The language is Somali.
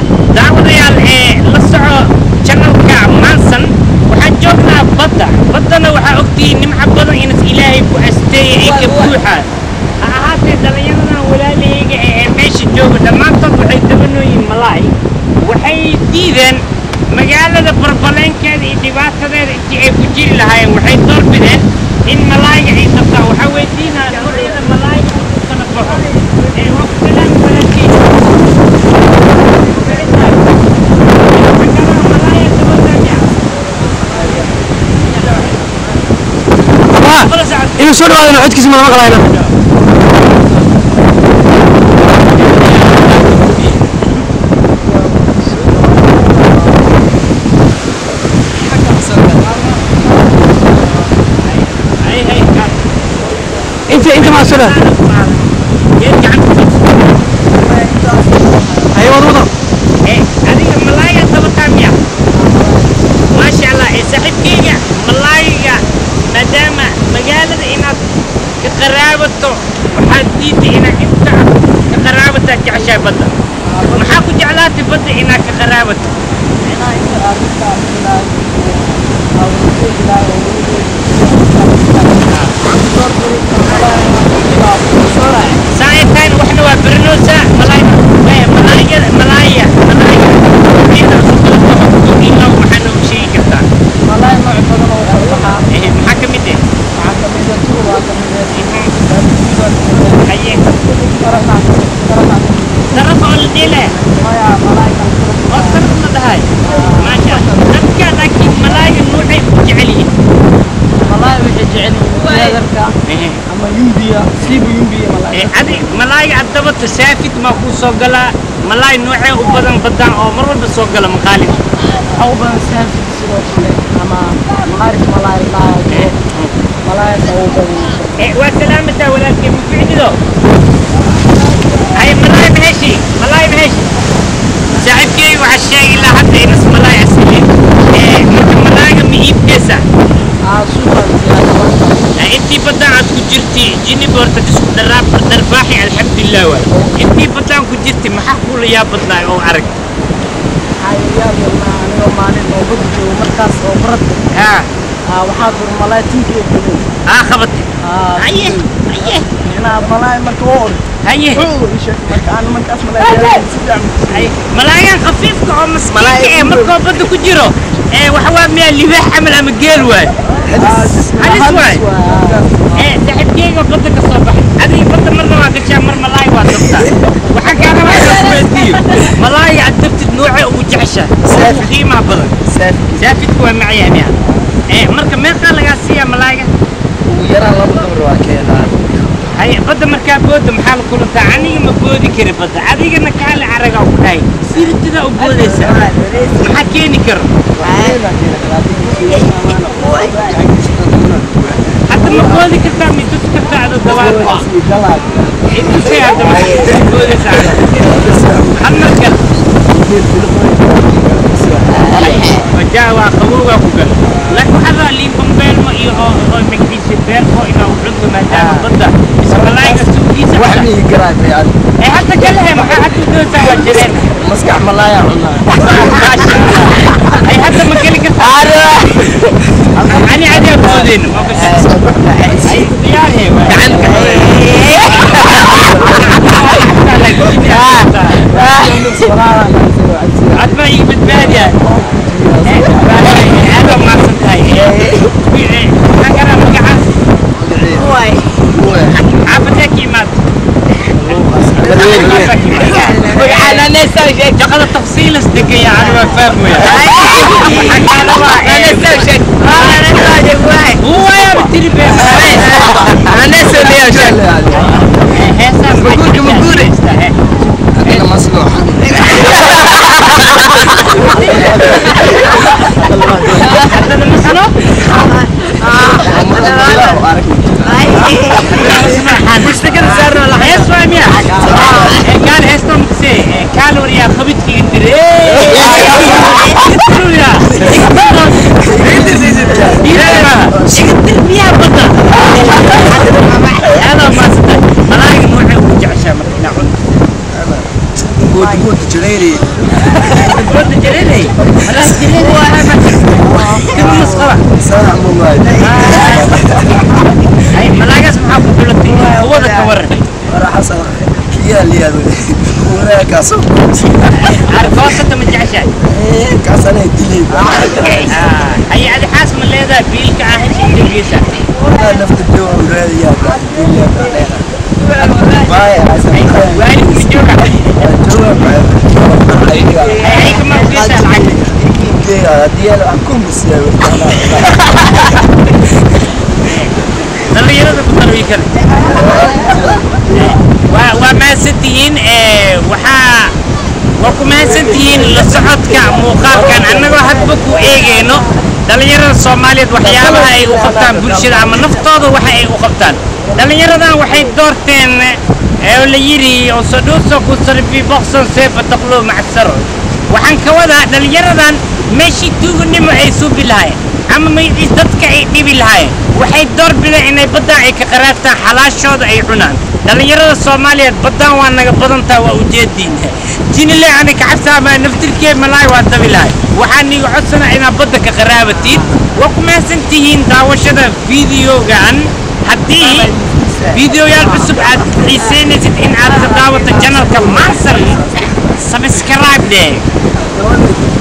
daawadayaal ee la soco janalka maansan waxaan joognaa badda baddana waxaa ogtihiin nimco badan inas ilaahay ku asteeyay ee ka buuxa ha ahaatee dhallinyaradan walaalahayga ee meesha jooga dhammaantood waxay dabanooyiin malaay waxay diideen magaalada barbaleenkeeda iyo dhibaatadeeda intii ay ku jiri lahaayeen waxay doorbideen in malaayga ay qabtaan waxaa weydiinaa noocyada malaayga uu kala baxo ee waa ku salaami walaalkeyga inuu soo dhawaadana codkiisa ma maqlayna inta inta maa soo dhawaad ay wad wado adiga malaayga dabataa miya maasha allah ee saaxiibkeyga malaayga maadaama magaalada inaad ka qaraabato waxaad diiday inaad inta ka qaraabataa jeceshahay badda maxaa ku jeclaatay badda inaad ka qaraabato saa ay tahayna waxna waa berinoosa malaay eh, malaayada malaaya malaaya inta isku kala baxo ilaa waxaa noogu sheegi kartaa Eh, maxaa ka mid eh haye daraf oo la dhile oo daraf la dhahay maasha dadka laakiin malaaya nuucay ku jecel yihiin Eh, adi malaayga addabata saafid maa kuu soo galaa malaay noocee u badan badan oo mar walba soo gala maqaalid Eh, waa salaamataa walaalkay muficnido hay malaay maheshi malaay maheshi saaxiibkeyga waxaa sheegay ilaa hadda inas malaay asilin Eh, marka malaayga ma iibkeysa Eh, intii badan aad ku jirti jini boorta isku dharaab dharbaaxi alxamdulilah waay intii badan ku jirti maxaa kuula yaa badnaay oo arag haa waxaa dur malaay tinkeed aa qabatay haye haye malaay marka oo ordo haye marka aan markaas malaay si fiican haye malaayan khafiifka oo maskiinka ee markoo badda ku jiro ee waxa waa miyaa libaax camal ama geel waay halis waay ee saaxiibkeyga badda ka soo baxay adiga badda marna waa gashaa mar malaay waa dabtaa waxaan kaa rabaa inaan kuweydiiyo malaayga aad dabtid noocee ugu jeceshahay ugu qiimaha badan saafidku waa macyahay miya ee marka meeqaa lagaa siiyaa malaayga ugu yaraan laba dabar waa keenaa haye badda markaa booda maxaa la kulantaa aniga ma boodi kari badda adigana kaale caragaa ku dhahay sirtidaa u boodaysa maxaa keeni karo hadda ma boodi kartaa ma tusi kartaa adoo dabaal intusay hadda ma boodaysa hal mar gal wajaa waa qabowgaa ku gal laakiin waxaa rabaa liin bambeelmo iyo oo oo magaciisa beerko inaa u cunto maadaama badda mise malaayga suugiisa wax hadda mii garaa fiican ee hadda kalehe maxaa hadda doontaa waa jireen maskax malaaya cunaa ay hadda ma geli kartaa ani adaa boodeen diyaarhe adma ii badbaadiya aadoo maadsan tahay maxaa karaa magacaas xaafadee ka imaad shaqada tafsiilas degaya ani waa fahmaya huwaya batiri be heesaa Maguurka, maguure. Adina maslo haddana masano hees waa miya kaal heestoo makasee kaal wariyaa qabidkiga dire miyaa badda aadoo maasata malaayiga noocee ugu jeceshaa marka inaa cunto good good badda jareeray malaa jareeray kama masqala Sana mo ay malaagaas maxaa ku dhulatay hawada ka waran Para Hasan kiya liyado. Una kaso. arkoosata ma jeceshahay Eh kasana dili. hay adi xaas ma leedahay biilka ah hesha indagiisa Una nafta dewa uradiya. Dili. Bye Hasan. waalid ma jooga Jowa bye. ay ay kama ogeysaa lacag Dia aku mesti. dhallinyarada ku darbii kale waa waa mahadsantihiin ee waxaa waa ku mahadsantihiin la socodka muuqaalkan annagoo hadba ku eegayno dhallinyarada soomaaliyeed waxyaabaha ay u qabtaan bulshada ama naftooda waxa ay u qabtaan dhallinyaradan waxay doorteen ee la yidhi osoduuso ku sarfi boqson seefa taqlo macsaro waxaan ka wadaa dhallinyaradan meeshii tuuganimo ay suubi lahaayeen ama magaciis dadka ay dhibi lahaayeen waxay door bideen inay baddaan ay ka qaraabtaan xalaashooda ay cunaan dhallinyarada soomaaliyeed baddaan waa naga badantaa waa ujeediin jinile ani kacabtaamaa naftirkee malaay waa dabi lahay waxaan niga codsanaa inaad badda ka qaraabatiin waa ku mahadsan tihiin daawashada fideogan haddii fideoyaal cusub aad xiiseynaysid in aad ka daawato janalka mansal sabscribe dee